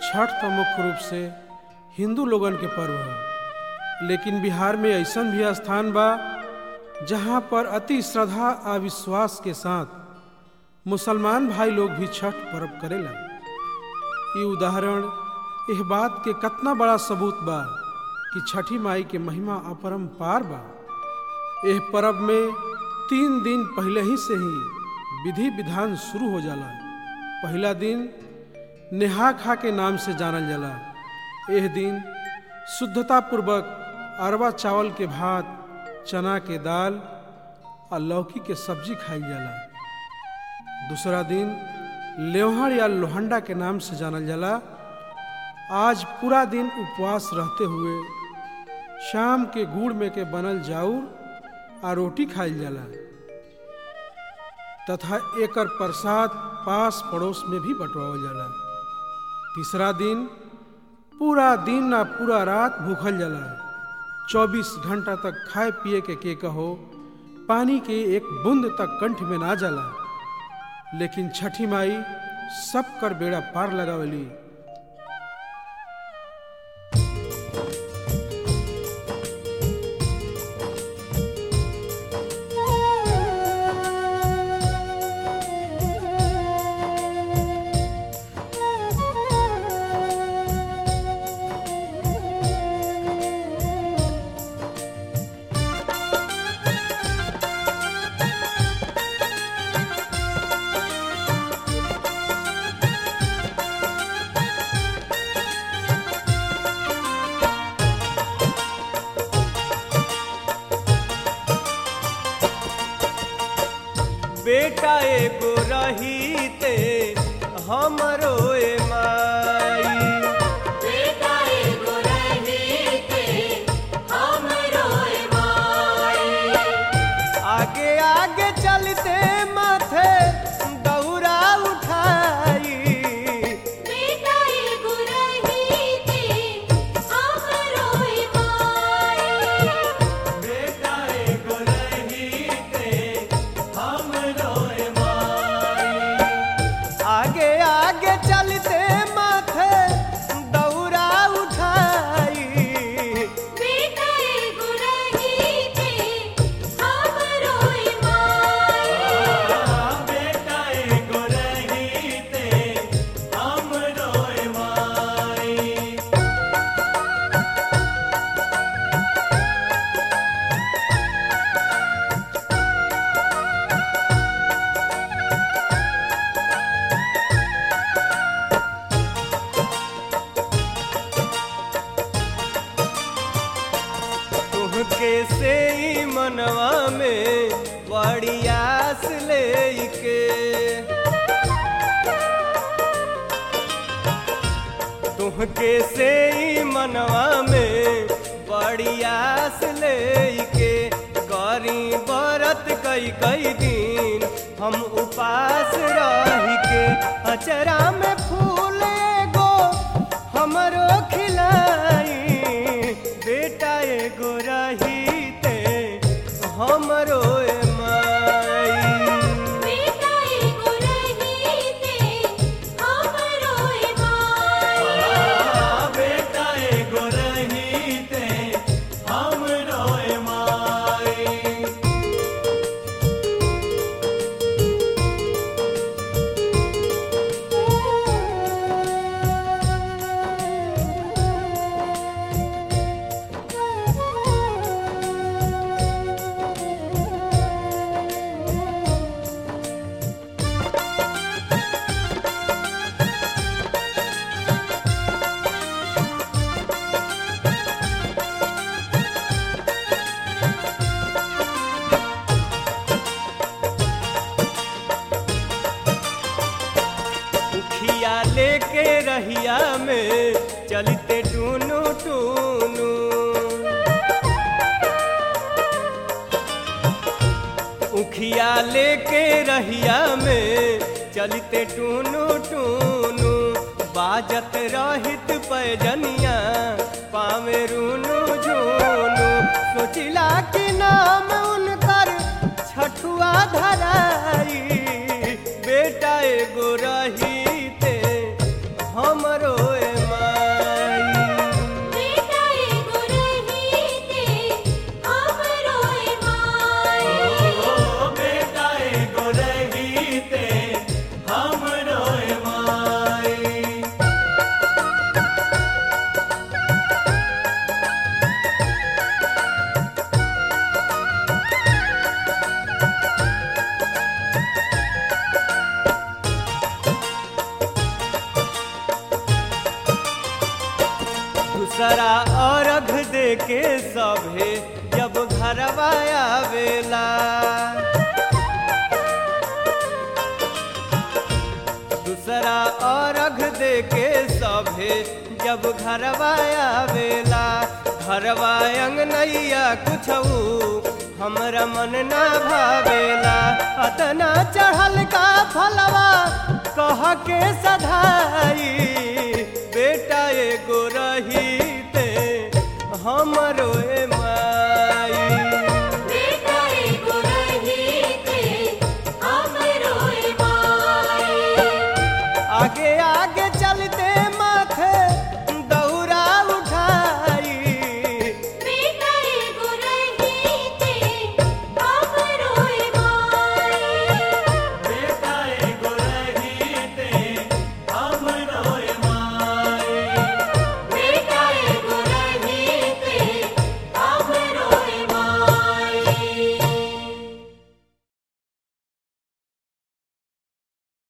छठ तो मुख्य रूप से हिंदू लोगन के पर्व है लेकिन बिहार में ऐसन भी स्थान बा जहाँ पर अति श्रद्धा आ विश्वास के साथ मुसलमान भाई लोग भी छठ पर्व करेला ये उदाहरण इस बात के कितना बड़ा सबूत बा कि छठी माई के महिमा अपरम्पार बा यह पर्व में तीन दिन पहले ही से ही विधि विधान शुरू हो जाला पहला दिन नेहा खा के नाम से जानल जाला यह दिन शुद्धता पूर्वक अरवा चावल के भात चना के दाल और लौकी के सब्जी खाई जाला दूसरा दिन लेवहड़ या लोहंडा के नाम से जानल जाला आज पूरा दिन उपवास रहते हुए शाम के गुड़ में के बनल जाऊर आ रोटी खाइल जाला तथा एकर प्रसाद पास पड़ोस में भी बंटवावल जाला तीसरा दिन पूरा दिन ना पूरा रात भूखल जाला चौबीस घंटा तक खाए पिए के के कहो पानी के एक बूंद तक कंठ में ना जाला लेकिन छठी माई सब कर बेड़ा पार लगावली बेटा एगो रहीते हमरो ए माई बेटा एगो रहीते हमरो ए माई आगे आगे चलते माथे दौरा उठाई बेटा एगो रहीते हमरो ए माई बेटा एगो रहीते हमरो ए माई आगे आगे चलते माथे दौरा उठाई बेटा एगो रहीते हमरो ए माई बेटा एगो रहीते हमरो ए माई तुहके से ही मनवा में बड़ी आस लेके तुहके से ही मनवा में बड़ी आस लेके करी बरत कई कई दिन हम उपास रही के अचरा में फूल एगो हमरो खिलाई बेटा एगो रहीते हमरो ए माई बेटा एगो रहीते हमरो ए माई बेटा एगो रहीते हमरो ए माई उखिया लेके रहिया में चलते टूनू टूनू उखिया लेके रहिया में चलते टूनू टूनू बाजत रहित पैजनिया पावे रूनू झूनू सोचिला कि नाम उनकर छठुआ धराई बेटा एगो रहीते हमरो ए दूसरा अर्घ दे के सभे जब घरवा आवेला दूसरा अर्घ दे के सभे जब घरवा आवेला घरवा अंगनैया कुछऊ हमरा मन ना भावेला अतना चढ़ल का फलवा कह के सधाई बेटा एगो रहीते हमरो ए